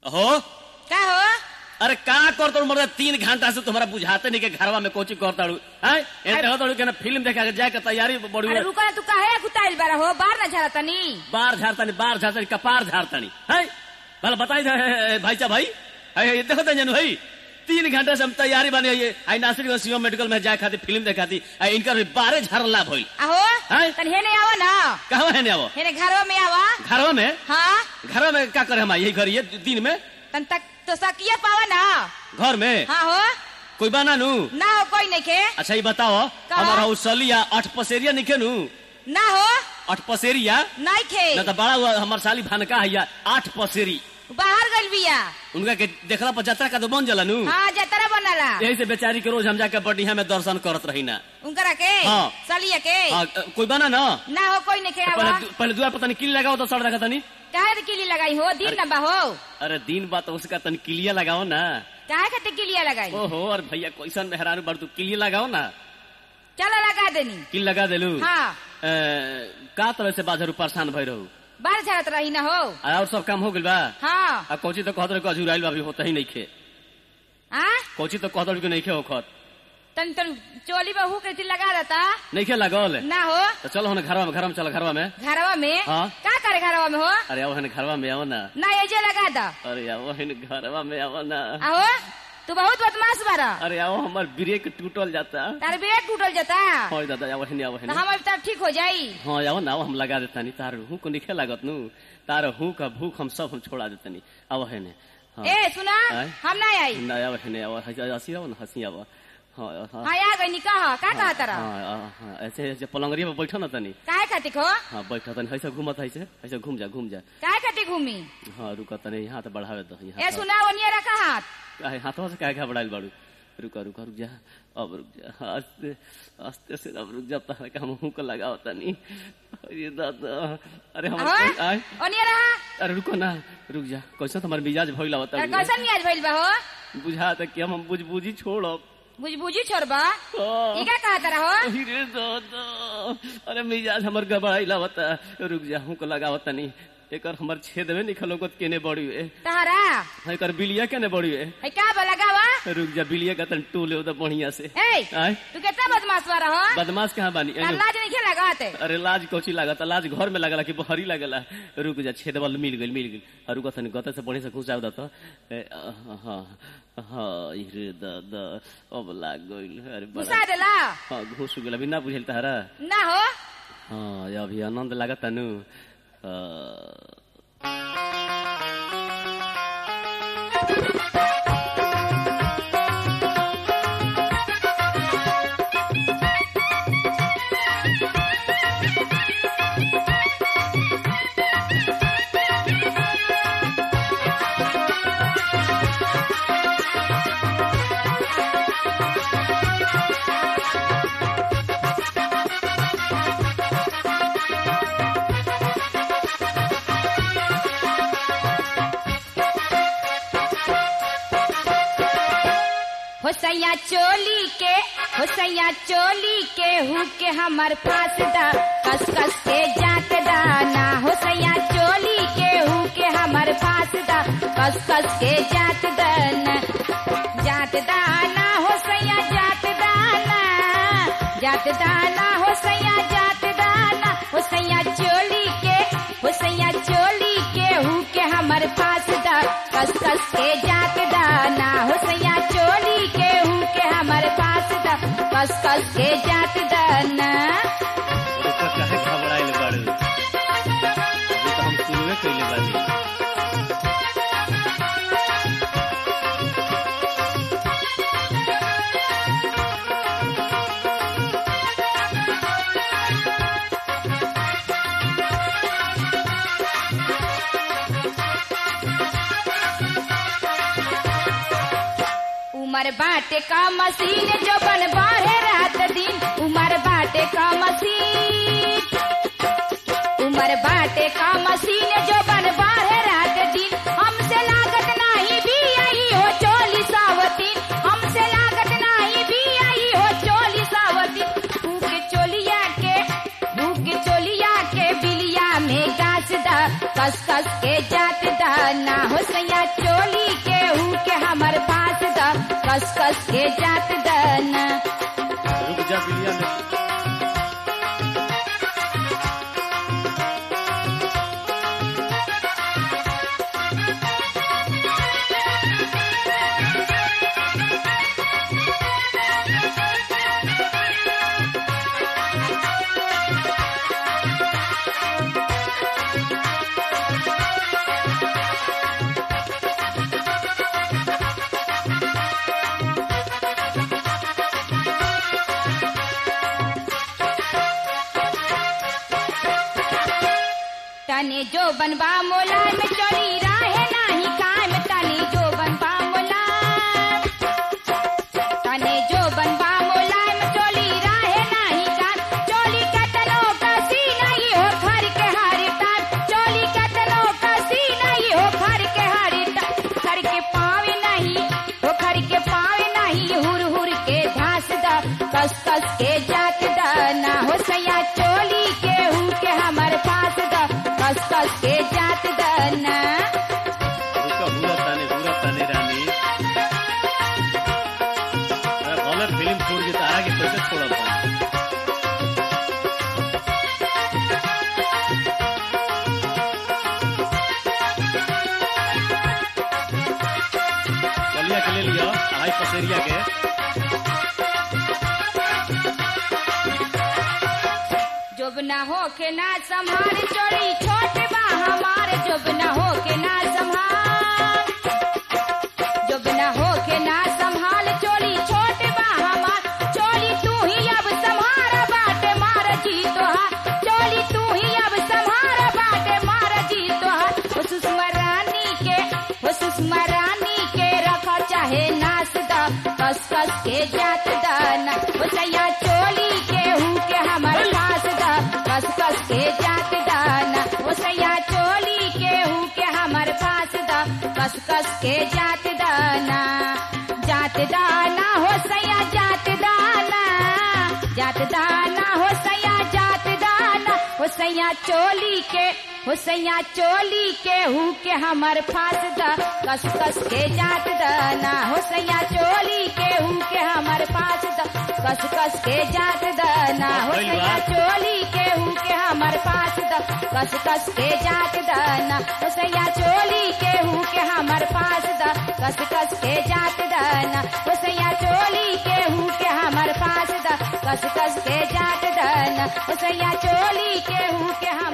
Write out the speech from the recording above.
हो का हो अरे का करता हूँ मतलब तीन घंटा से तुम्हारा बुझाते नहीं के घरवा में कोची करता हूँ एंटे हो तो फिल्म देखा के जाए के तैयारी बड़ी अरे रुको ना तू काहे कुताइल बारा हो बाहर ना झाड़ा तनी बार झाड़तानी बार झाड़तानी कपार झाड़तानी है भला बताई दे भाई साहब भाई है ये देखो तो जनू भाई तीन घंटे से हम तैयारी बने ये आई नासिक सीओ मेडिकल में जाए खाती फिल्म देखाती इनका भी बारह झाड़ला भइल आहो हैं? तनी हेने आवा ना कहाँ है ने वो हेने घरवा में आवा घरवा में हाँ घरवा में क्या करे हम यही करिए दिन में तन तक तो सकिया पावा ना घर में हाँ हो कोई बना नू ना हो कोई नहीं के अच्छा ये बताओ का? हमारा उसलिया अठ पसेरिया निके नू ना हो अठ पसेरिया नहीं खे न तो बड़ा हुआ हमार साली भानका है आठ पसेरी बाहर गइल बिया उनका के देखला पर जतरा का तो बन जला नू हाँ जतरा बनला यही से बेचारी के रोज हम जाके बढ़िया में दर्शन करत रही ना उनकरा के हाँ। सलिया के हाँ, कोई बना ना ना हो कोई नहीं के पहले आवा दु- पहले दुआर पता नहीं किल लगाओ तो सड़ रखा तनी काहे किली लगाई हो दिन ना बा हो अरे दिन बात उसका तनी किलिया लगाओ ना काहे खातिर किलिया लगाई ओहो और भैया कैसन मेहरारू बड़ तू किलिया लगाओ ना चलो लगा देनी किल लगा देलू हाँ ए, का तरह से बाजरू परेशान भई रहू बाहर झाड़त रही ना हो आ, और सब काम हो गइल बा हाँ आ कोची तो कहत रहे अजूराइल बा अभी होता ही नहीं खे आ कोची तो कहत रहे कि नहीं खे होखत तन तन चोली बहू के थी लगा देता नहीं खे लगल ना हो तो चलो हम घरवा में घरवा में चलो घरवा में घरवा में हाँ। का करे घरवा में हो अरे आओ हन घरवा में आओ ना ना ये जे लगा दा अरे आओ हन घरवा में आओ ना आहो तू बहुत बदमाश बारा अरे आओ हमार ब्रेक टूटल जाता तार ब्रेक टूटल जाता हाँ दादा आओ हन आओ तो हन हम अब तब ठीक हो जाई हाँ आओ ना आओ हम लगा देतानी तार हूँ को निखे लागत नू तार हूँ का भूख हम सब हम छोड़ा देतानी आओ हन हाँ ए सुना आय? हम ना आई ना आओ हन आओ हंसी आओ ना हंसी आओ हाँ हाँ हाँ आ गई कहा का कहा तारा हाँ, हाँ, हाँ, ऐसे ऐसे पलंगरिया पे बैठो ना तनी काहे खातिर हो हाँ बैठो तनी ऐसे घूमत ऐसे ऐसे घूम जा घूम जा काहे खातिर घूमी हाँ रुका तनी यहाँ तो बढ़ावे दो ए यहाँ तो- सुना ओनिया रखा हाथ काहे हाथों से काहे घबराइल बाड़ू रुका रुका रुक जा अब रुक जा आस्ते आस्ते से अब रुक जा तारा का मुंह को लगाओ तनी अरे दादा अरे हम आहो आए ओनिया रहा अरे रुको ना रुक जा कैसे तुम्हार मिजाज भइला तार होता कैसन मियाज भइल बा हो बुझा तक कि हम बुझ बुझी छोड़ब बुझ बुझी छोड़बा हाँ। ई का कहा तारा हो अरे दादा अरे मिजाज हमर गबड़ाइला होता रुक जा हूँ को लगाओ तनी एकर हमर छेद में निकलोगत केने बड़ी है तारा एकर बिलिया केने बड़ी है है का बा लगावा रुक जा बिलिया का तन टूले उधर बढ़िया से ए आय तू कितना बदमाश बारा हो बदमाश कहाँ बानी तार एनो- लाज नहीं खेला लगाते अरे लाज कोची लागत लाज घर में लगला कि बहरी लगला रुक जा छेद वाल मिल गइल मिल गइल और रुक तनी गते से बढ़िया से घुसाव दत हाँ हाँ इरे दादा अब लाग गइल अरे बड़ा घुसा देला हाँ घुस गेल अभी ना बुझल तारा ना हो हाँ ये अभी आनंद लागत तनु होसैया चोली के होसैया चोली के हु के हमर फांस दा कस कस के जात दाना होसैया चोली के हु के हमर फांस दा कस कस के जात दाना जात दाना होसैया जात दाना जात दाना होसैया जात दाना होसैया चोली के होसैया चोली के हु के हमर फांस दा कस कस के जात दाना होसैया चोली के हु के हमर फांस दा कस कस के जात दाना रुको काहे घबराइल बाड़ू अभी तो हम शुरुए कइले बानी उमर बाटे का मशीन जो बन बाढ़े रात दिन उमर बाटे का मशीन उमर बाटे का मशीन जो बन बाढ़े रात दिन हमसे लागत नाही भी आई हो चोली सावतीन हमसे लागत नाही भी आई हो चोली सावतीन भूख चोलिया के भूख चोलिया के बिलिया में गाछ दा कस कस के जात दा दाना हो सैया चोली के हु के हमर पास द कस कस के जात दाना रुक जा बिलिया ने तने जो बनबा मोला में चोरी राहे नाही काम तने जो बनबा मोला तने जो बनबा मोला में चोली राहे नाही काम चोली कतनो कसी नहीं हो घर के हारी टाट चोली कतनो कसी नहीं हो घर के हारी टाट घर के पावे नहीं हो घर के पावे नहीं हुर हुर के धास दा कस कस के जात दा ना हो सैया चोली के हु के हमर पास दा कस कस के जात दा ना रुका हुरा ताने हुरा ताने रानी अरे गलत फिल्म छोड़ के तारा के कैसे छोड़ा था बलिया के ले लिया अढ़ाई पसेरिया के जब ना हो के ना संभार चोरी छोट बा हमार जब ना हो के ना संभाल जब ना हो के ना संभाल चोरी छोट बा हमार चोरी तू ही अब संभार बाटे मार जी तोहार चोरी तू ही अब संभार बाटे मार जी तोहार हो सुषमा रानी के हो सुषमा रानी के रखा चाहे नास दा कस कस के जात दाना हो सैया चोली के हु के हमर पास दा कस कस के जात दाना हो सैया चोली के हु के हमर पास दा कस कस के जात दाना जात दाना हो सैया जात दाना जात दाना हो सैया जात दाना हो सैया चोली के हो सैया चोली के हु के हमर फास दा कस कस के जात दाना हो सैया चोली के हु के हमर फास दा कस कस के जात दाना हो सैया चोली के हु के हमर पास दा कस कस के जात दाना हो सैया चोली के हु के हमर पास दा कस कस के जात दाना हो सैया चोली के हु के हमर पास दा कस कस के जात दाना हो सैया चोली के हु के हम